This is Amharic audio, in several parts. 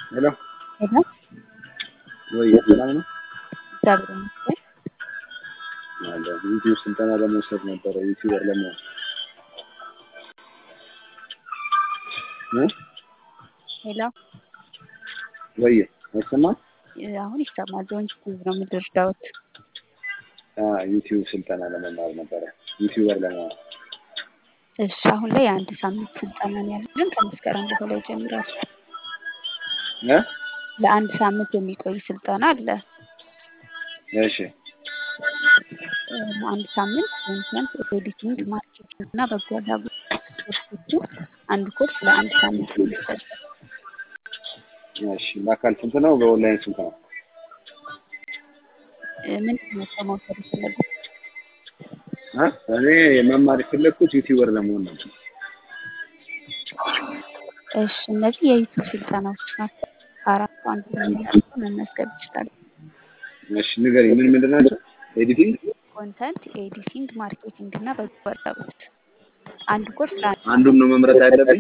ሄሎ ሄሎ ወይ ሰላም ነው? እግዚአብሔር ይመስገን። አለ ዩቲዩብ ስልጠና ለመውሰድ ነበረ ዩቲዩበር ለመሆን እ ሄሎ ወይ አይሰማም? አሁን ይሰማል። ጆን ዩቲዩብ ነው የምትረዳውት? አ ዩቲዩብ ስልጠና ለመማር ነበረ ዩቲዩበር ለመሆን እሺ አሁን ላይ የአንድ ሳምንት ስልጠና ነው ያለን ከመስከረም በኋላ ይጀምራል። እ ለአንድ ሳምንት የሚቆይ ስልጠና አለ። እሺ እ ለአንድ ሳምንት ኮንተንት ኤዲቲንግ፣ ማርኬቲንግ እና በጎ አድራጎት ኮርሶቹ አንድ ኮርስ ለአንድ ሳምንት ነው የሚሰጠው። እሺ በአካል ስንት ነው? በኦንላይን ስንት ነው? እ ምንድን ነው እርስዎ መውሰድ የፈለጉት? እ እኔ መማር የፈለግኩት ዩቲዩበር ለመሆን ነበር። እሺ እነዚህ የዩቲዩብ ስልጠናዎች ናቸው። ከአራቱ አንዱ የሚመርጡ መመዝገብ ይችላሉ። እሺ ንገሪኝ፣ ምን ምንድን ናቸው? ኤዲቲንግ ኮንተንት ኤዲቲንግ፣ ማርኬቲንግ እና በጎ አድራጎት አንድ ኮርስ ለአንድ አንዱን ነው መምረጥ ያለብኝ?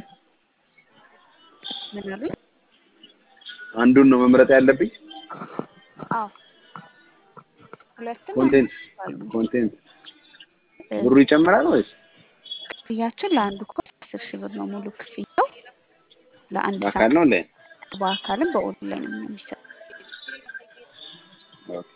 ምን አሉኝ? አንዱን ነው መምረጥ ያለብኝ? አዎ ሁለትም ኮንቴንት አሉ። ኮንቴንት እ ብሩ ይጨምራል ወይስ ክፍያችን ለአንዱ ኮርስ አስር ሺህ ብር ነው ሙሉ ክፍያው ለአንድ በአካል ሳምንት ነው እንዴ? በአካልም በኦንላይንም ነው የሚሰጠው። ኦኬ።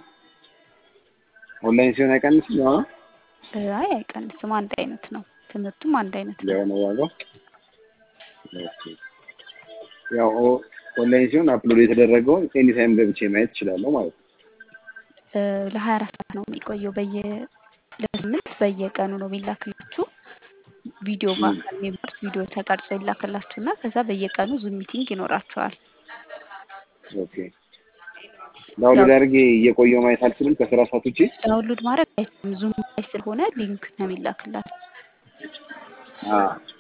ኦንላይን ሲሆን አይቀንስም? ያው ነው እ አይ አይቀንስም፣ አንድ አይነት ነው። ትምህርቱም አንድ አይነት ነው። ያው ነው ዋጋው። ኦኬ። ያው ኦ- ኦንላይን ሲሆን አፕሎድ የተደረገውን ኤኒ ታይም ገብቼ ማየት እችላለሁ ማለት ነው። እ ለሀያ አራት ሰዓት ነው የሚቆየው። በየ ለስምንት በየቀኑ ነው የሚላክላችሁ ቪዲዮ ም። በአካል የሚማሩት ቪዲዮ ተቀርጾ ይላክላችሁና ከዛ በየቀኑ ዙም ሚቲንግ ይኖራቸዋል። ኦኬ። ዳውንሎድ አድርጌ እየቆየሁ ማየት አልችልም ከስራ ሰዓት ውጪ? ዳውንሎድ ማድረግ አይችልም። ዙም ላይ ስለሆነ ሊንክ ነው የሚላክላችሁ። አ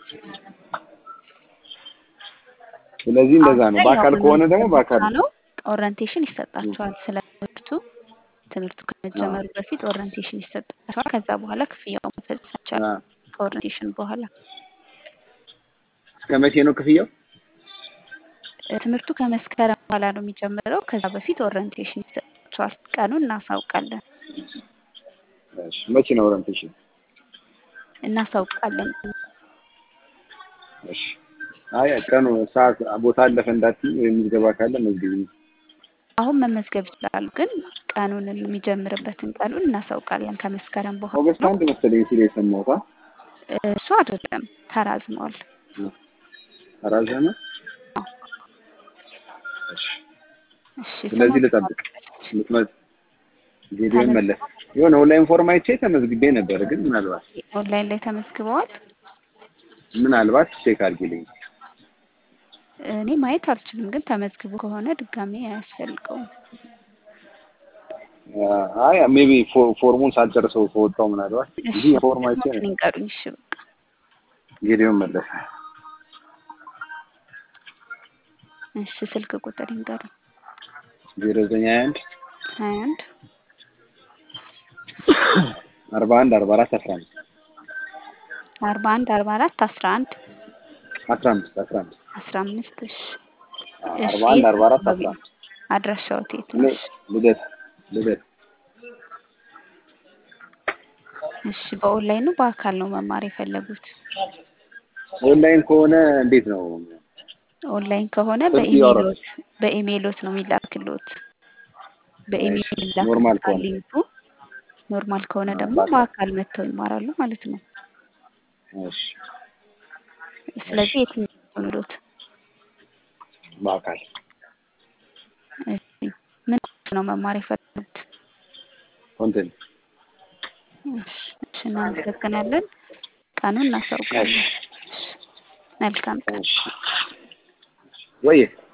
ስለዚህ እንደዛ አሁን ነው። ላይ በአካል ያው ከሆነ ደግሞ መመዝገብ በአካል ብቻ ነው። ኦሪንቴሽን ይሰጣቸዋል ስለ ትምህርቱ። ትምህርቱ ከመጀመሩ በፊት ኦሪንቴሽን ይሰጣቸዋል። ከዛ በኋላ ክፍያው መፈጸም አ ይቻላል። ከኦሪንቴሽን በኋላ እስከ መቼ ነው ክፍያው? እ ትምህርቱ ከመስከረም በኋላ ነው የሚጀምረው። ከዛ በፊት ኦሪንቴሽን ይሰጣቸዋል። ቀኑን እናሳውቃለን እሺ መቼ ነው ኦሪንቴሽን? እናሳውቃለን። እሺ አይ ቀኑ ሰዓት ቦታ አለፈ እንዳትዪ ወይም ምዝገባ ካለ መዝግቢኝ። አሁን መመዝገብ ይችላሉ፣ ግን ቀኑን የሚጀምርበትን ቀኑን እናሳውቃለን። ከመስከረም በኋላ ኦገስት ነው። አንድ መሰለኝ ሲል የሰማሁት። አ? እ እሱ አይደለም ተራዝሟል። ተራዘመ? አዎ። እሺ እሺ ስለዚህ ስሞት ልጠብቅ። ልትመጥ ቪዲዮ መለስ የሆነ ኦንላይን ፎርም አይቼ ተመዝግቤ ነበር፣ ግን ምናልባት ኦንላይን ላይ ተመዝግበዋል። ምናልባት ቼክ አድርጊልኝ። እኔ ማየት አልችልም፣ ግን ተመዝግቦ ከሆነ ድጋሜ አያስፈልገውም። አይ ሜቢ ፎርሙን ሳልጨርሰው ከወጣው ምናልባት እንጂ ፎርም አይቼ ስሞትን ነው። ይንገሩኝ። እሺ በቃ ጌዲዮን መለሰ እሺ፣ ስልክ ቁጥር ይንገሩኝ። ዜሮ ዘጠኝ ሀያ አንድ ሀያ አንድ አርባ አንድ አርባ አራት አስራ አምስት አርባ አንድ አርባ አራት አስራ አንድ አስራ አምስት አስራ አምስት አስራ አምስት እሺ እሺ አርባ አንድ አርባ አራት አካባቢ አስራ ነው? አምስት አድራሻዎት የት እኔ ነው? እሺ ልደት ልደት እሺ በኦንላይን ነው በአካል ነው መማር የፈለጉት? ኦንላይን ከሆነ እንዴት ነው? ኦንላይን ከሆነ ስንት ያወራል? በኢሜይሎት በኢሜይሎት ነው የሚላክልዎት። በኢሜይል እሺ ኖርማል ይላክልዎታል ከሆነ ሊንኩ። ኖርማል ከሆነ አ፣ ደግሞ በአካል በአካል መጥተው ይማራሉ ማለት ነው። እሺ እሺ ስለዚህ የትኛው ይሆንልዎት? በአካል እሺ ምን ነው መማር የፈለጉት? ኮንቴንት እሺ እሺ እናመሰግናለን። ቀኑን እናሳውቃለን። እሺ እሺ መልካም ቀን። እሺ ወይ